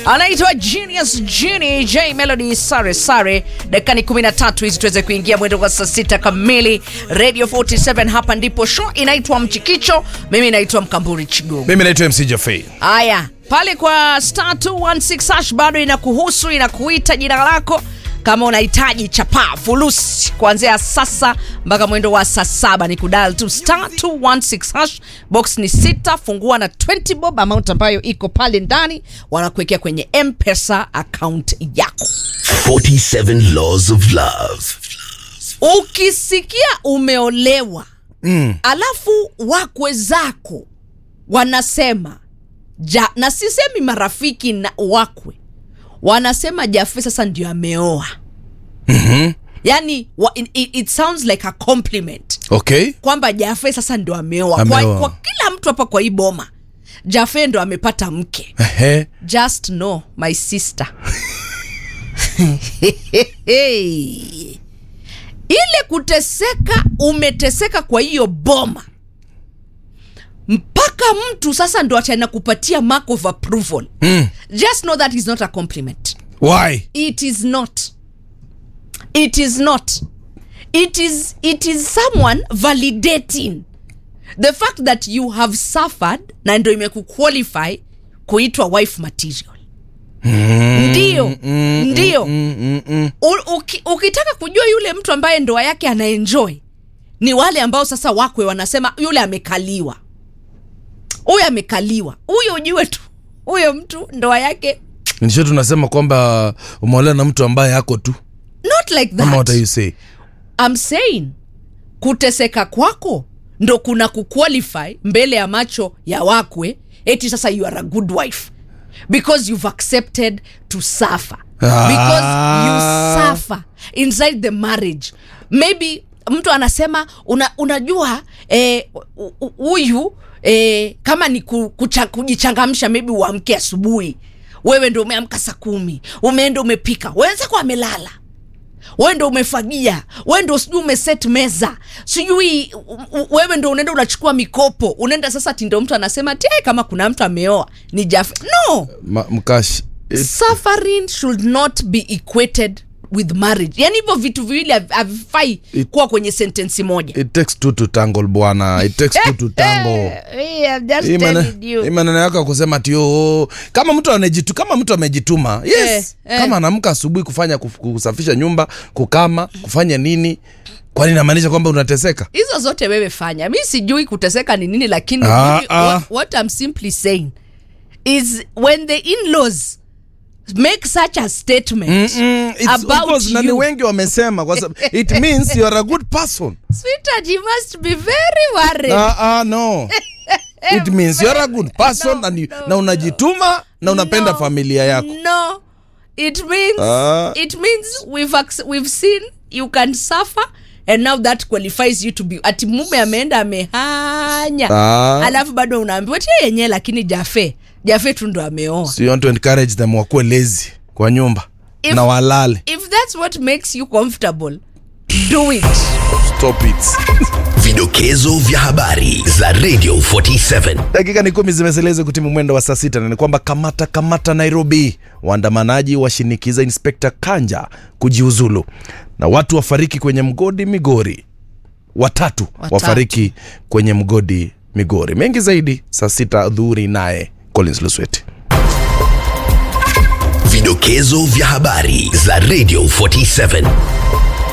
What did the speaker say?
anaitwa Genius Genie J Melody Sare Sare. Dakika ni 13 hizi tuweze kuingia mwendo wa saa sita kamili. Radio 47 hapa ndipo show inaitwa Mchikicho. Mimi naitwa Mkamburi Chigo. mimi naitwa mc jafei Haya, pale kwa star 216 hash bado inakuhusu, inakuita jina lako kama unahitaji chapaa fulusi kuanzia sasa mpaka mwendo wa saa saba ni kudal tu star 216 hash box ni sita fungua na 20 bob amount ambayo iko pale ndani wanakuwekea kwenye mpesa account yako 47 Laws of Love. ukisikia umeolewa mm. alafu wakwe zako wanasema ja, na sisemi marafiki na wakwe wanasema jafe sasa ndio ameoa mm-hmm. yani wa, it, it sounds like a compliment okay kwamba jafe sasa ndio ameoa kwa, Ameoa. kwa kila mtu hapa kwa hii boma jafe ndo amepata mke Ehe. just know my sister ile kuteseka umeteseka kwa hiyo boma mpaka mtu sasa ndo atana kupatia mark of approval mm. just know that is not a compliment why it is not it is not it is it is someone validating the fact that you have suffered na ndo imekuqualify kuitwa wife material ndio ndio U- uki- ukitaka kujua yule mtu ambaye ndoa yake anaenjoy ni wale ambao sasa wakwe wanasema yule amekaliwa huyo amekaliwa huyo ujue tu huyo mtu ndoa yake nisho tunasema kwamba umeolewa na mtu ambaye ako tu not like ama what that are you say I'm saying kuteseka kwako ndo kuna kuqualify mbele ya macho ya wakwe eti sasa you are a good wife because you've accepted to suffer because you suffer inside the marriage maybe mtu anasema una, unajua eh, hu- hu- huyu eh, kama ni ku- kucha- kujichangamsha maybe uamke asubuhi wewe ndo umeamka saa kumi umeenda umepika wenzako amelala wewe ndo umefagia wewe ndo sijui umeset meza sijui u- u- wewe ndo unaenda unachukua mikopo unaenda sasa tindo mtu anasema ti kama kuna mtu ameoa ni jafe no Ma, mkash it, suffering should not be equated with marriage yani hivyo vitu viwili hav- havifai It- kuwa kwenye sentensi moja it takes two to tangle bwana it takes two to tangle Eh, I'm just Hii mana- telling you. hii maneno yako ya kusema tio kama mtu amejitu kama mtu amejituma yes Eh, eh. kama anaamka asubuhi kufanya kuf- kusafisha nyumba kukama kufanya nini kwani inamaanisha kwamba unateseka hizo zote wewe fanya mi sijui kuteseka ni nini lakini Ah, mimi- ah. what, what I'm simply saying is when the in-laws make such a statement It's about of course, na ni you wengi wamesema kwa sababu it means you are a good person sweetheart you must be very worried ah, ah, no it means you are a good person No, and you, no, na unajituma na unapenda No, familia yako no it means Ah. it means we've ac- we've seen you can suffer and now that qualifies you to be ati mume ameenda amehanya Ah. alafu bado unaambiwa ti yenyewe lakini jafe jafe tu ndo ameoa so you want to encourage them wakuwe lazy kwa nyumba If- na walale if that's what makes you comfortable do it stop it Vidokezo vya habari za Radio 47. dakika ni kumi zimeseleza kutimu mwendo wa saa sita na ni kwamba kamata kamata nairobi waandamanaji washinikiza inspekta kanja kujiuzulu na watu wafariki kwenye mgodi migori watatu, Watatu. wafariki kwenye mgodi migori mengi zaidi saa sita dhuhuri naye collins lusweti Vidokezo vya habari za Radio 47.